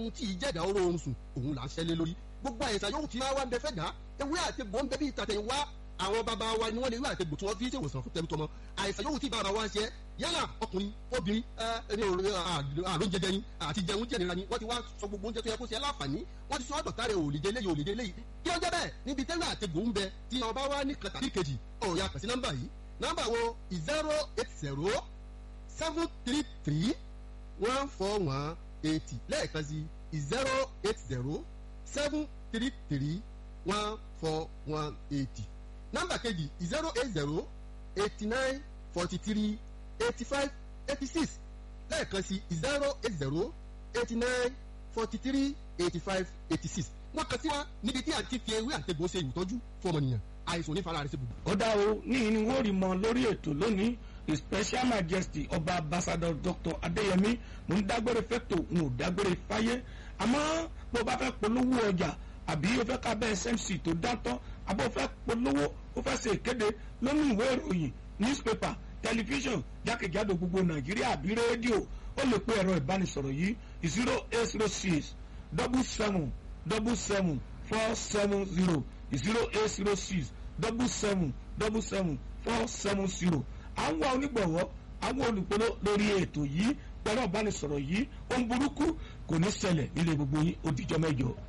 ohun tí ìjẹ́dá oró oorun sùn òun là ń ṣẹlẹ̀ lórí gbogbo àìsàn yòówù tí máa wá ń bẹ fẹ́ dá ewé àti egbò ń bẹ bí ìtàtẹ̀yìn wá àwọn bàbá wa ni wọ́n lè ewé àti egbò tí wọ́n fi ṣèwòsàn fún tẹ̀mítọ́mọ àìsàn yòówù tí bàbá wa ń ṣe yálà ọkùnrin obìnrin ẹni àrùn jẹjẹ ni àti jẹun jẹnira ni wọ́n ti wá sọ gbogbo oúnjẹ tó yẹ kó ṣe láǹfààní wọ́n ti sọ ọ́ dọ̀tà rẹ̀ òòlìjẹ léyìí òòlìjẹ léyìí kí wọ́n jẹ́ bẹ́ẹ̀ níbi tẹ́lẹ̀ àtẹ̀gbò ń bẹ tí ọba wa ní kàtà ní kejì ọ̀ya kàn sí nọ́mbà yìí nọ́mbà wo zero eight zero seven three three one four one eighty lẹ́ẹ̀kan sí zero eight zero seven three three one four one eighty nọ́mbà kejì zero eight zero eighty nine forty three eighty five eighty six lẹ́ẹ̀kan sí zero eight zero eighty nine forty three eighty five eighty six wọ́n kàn sí wa níbi tí a ti fi ewé àtẹ̀gbọ́ ṣe ìtọ́jú fún ọmọnìyàn àìsàn onífàlà rẹ̀ ṣe bùbù. ó dá o ní ní wọ́n rí mọ lórí ètò lónìí his special majesty ọba ambassador dr adeyemi mo ń dágbére fẹ́tò n ò dágbére fáyé àmọ́ bó bá fẹ́ polówó ọjà àbí o fẹ́ ká bẹ́ẹ̀ smc tó dáńtọ́ àbó o fẹ́ polówó o fẹ́ ṣe ìkéde lónìí ìwé ìròyìn newspaper tẹlifíṣàn jákèjádò gbogbo nàìjíríà àbí rédíò ó lè pe ẹ̀rọ ìbánisọ̀rọ̀ yìí zero eight zero six double seven double seven four seven zero zero eight zero six double seven double seven four seven zero à ń wá onígbọ̀wọ́ àwọn olùpolo lórí ètò yìí pẹ̀lú ìbánisọ̀rọ̀ yìí ohun burúkú kò ní ṣẹlẹ̀ nílé gbogbo yín ó dijọ́ mẹ́jọ.